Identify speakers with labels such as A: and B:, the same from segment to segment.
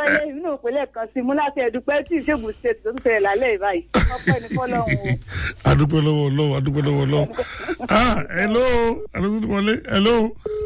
A: lọ́yẹ̀ inú ìpínlẹ̀ kan sí mú láti ẹ̀dùpẹ́ tí ìṣègùn state tó ń tẹ̀lé lálẹ́ ìbáyìí ọpẹ́ ní fọlọ́run o.
B: adúpẹ́ lọ́wọ́ ọlọ́wọ́ adúpẹ́ lọ́wọ́ ọlọ́wọ́ ah hello alóòtú wọlé hello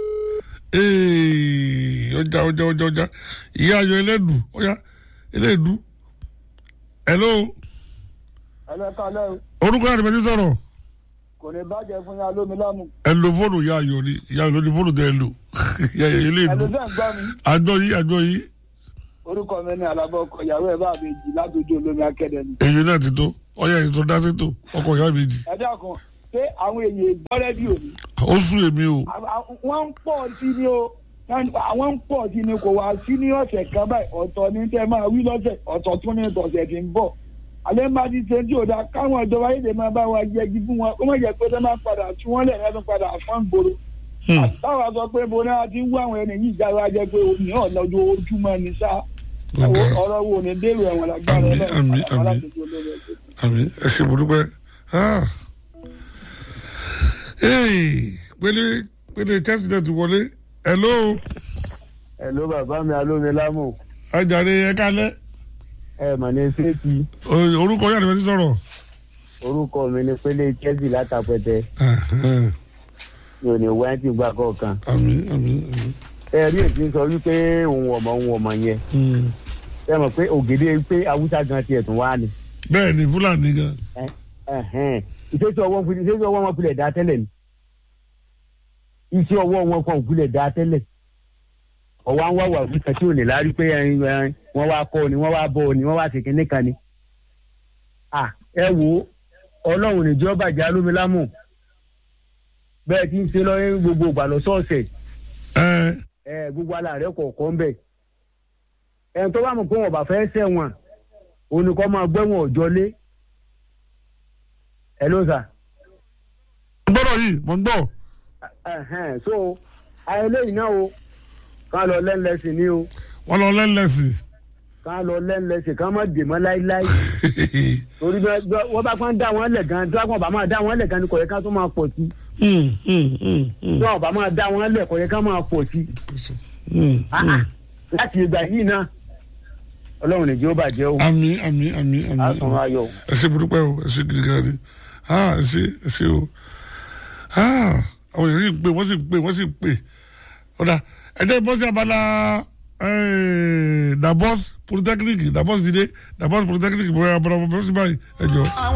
B: ee ọjà ọjà ọjà ọjà ìyá ayọ̀ ẹlẹ́dù ọjà ẹlẹ́dù hello
C: ẹlẹ́ka lẹ́rù
B: orúkọ àti bẹ́ẹ̀ ti sọ̀rọ̀
C: kò ní bàjẹ́ fún yà lómi lámù.
B: ẹ lo fóònù ìyá ayọ̀ ni ìyá ayọ̀ ni fóònù tẹ ẹ lò ìyá ayọ̀ ẹlẹ́dù
C: ẹlòmíà ń gbọ́ mi
B: àjọ yìí àjọ yìí
C: orúkọ mi ní alábọ̀ ọkọ̀ ìyàwó ẹ̀ bá mi jì látòjú olómi akẹ́dẹ̀mí.
B: èyí náà ti tó ọyá èyí tó dá sí tó ọkọ ìyá méjì
C: ẹ dákun ṣé àwọn èèyàn gbọ́ rẹ́díò ni
B: ó sún èmi o
C: wọ́n ń pọ̀ sí ni o àwọn ń pọ̀ sí ni kò wá sí ní ọ̀sẹ̀ kan báyìí ọ̀tọ̀ ní tẹ́ máa wí lọ́sẹ̀ ọ̀tọ̀ tún ní tọ̀sẹ̀ tí ń bọ̀ alẹ́ máa ti ṣe tí ò dáa káwọn ìjọba yìí lè máa bá wa yẹgi fún wọn kó má jẹ́ pé tẹ́ máa padà tú wọ́n lẹ̀ lẹ́nu padà fún gbòòrò táwa sọ pé bo náà ti ń wá àwọn ẹni yìí jáde jẹ́ pé omi náà lọ́jọ́ ojúmọ́ ni sá ọ̀rọ̀ wo ni dèrò ẹ̀wọ̀n lágbára
B: Àmín, àmín,
C: àwọn
B: àmín.
C: aláṣẹ olórí ẹ̀sìn.
B: àmì ẹ ṣe burúkú ah ee pélé pélé chelsea náà ti wọlé hello
C: Hello bàbá mi alómi lámù
B: ajáde ẹ kálẹ́
C: ẹ mà ní sẹ́ẹ̀tì
B: O- orúkọ yàrá ìbẹ́sí sọ̀rọ̀
C: orúkọ mi ni pélé chelsea látàpẹtẹ
B: Ẹhẹ́n.
C: mi ò ní wá ti gbà kọ̀ọ̀kan.
B: àmì àmì àmì
C: ẹ rí èsì sọ wípé òun ọmọ òun ọmọ yẹn
B: Hmm.
C: ẹ mọ̀ pé ògèdè pé haúsá gan tiẹ̀ tún wá ni.
B: bẹ́ẹ̀ ni fúlàní gan
C: Ẹ̀hẹ́n. ìṣesí ọwọ́ wọn ìṣesí ọwọ́ wọn pilẹ̀ dá tẹ́lẹ̀ ni iṣẹ́ ọwọ́ wọn kan ò pilẹ̀ dá tẹ́lẹ̀ ọwọ́ àwọn wà wà fún tí ò ní lárí pé ẹyin, ẹyin, wọ́n wá kọ́ ni wọ́n wá bọ́ ni wọ́n wá ṣe kínní kan ni. À, ẹ wo ọlọ́run níjọ́ bàjẹ́ alómilámù bẹ́ẹ̀ tí ń ṣe lọ́yìn gbogbo ìgbà lọ́sọ̀ọ̀sẹ̀
B: ẹ
C: ẹ gbogbo aláàrẹ kọ̀ọ̀kan bẹ̀. ẹni tó bá mọ̀ pé wọn bá fẹ́ sẹ̀wọ̀n oníkọ́ máa gbẹ́wọ̀n ọ̀jọ́ lé. ẹ ló sà.
B: gbọ́dọ̀ yìí mọ̀ ń gbọ́
C: Ẹ̀hẹ́n, so ayẹlẹ́yìn náà o ká lọ lẹ́ńlẹ́sìn ní o
B: wọ́n lọ lẹ́ńlẹ́sì
C: ká lọ lẹ́ńlẹ́sìn ká má dè mọ́ láíláí torí bẹ́ẹ̀ bẹ́ẹ̀ wọ́n bá kàn dá wọn lẹ̀ gan tí wọ́n bá máa dá wọn lẹ̀ gan ni kò yẹ ká tó máa pọ̀ sí
B: Hmm, hmm, hmm, hmm,
C: tí wọ́n bá máa dá wọn lẹ̀ kò yẹ ká máa pọ̀ sí
B: hmm,
C: Ah,
B: hmm.
C: ah, láti ìgbà yìí náà ọlọ́run nìjẹ́ ó bàjẹ́ o
B: àmì àmì àmì àmì
C: á tún ayọ̀ o.
B: ẹ ṣe burúkú ẹ o ẹ ṣe gidi gan ni ah ẹ ṣe ẹ ṣe o ah àwọn èèyàn sì ń pè wọ́n sì ń pè wọ́n sì ń pè ọ̀dà ẹ jẹ́ bọ́sí abala dabos polytechnic dabos dìde dabos polytechnic bóyá abala bọ́sí báyìí ẹ jọ.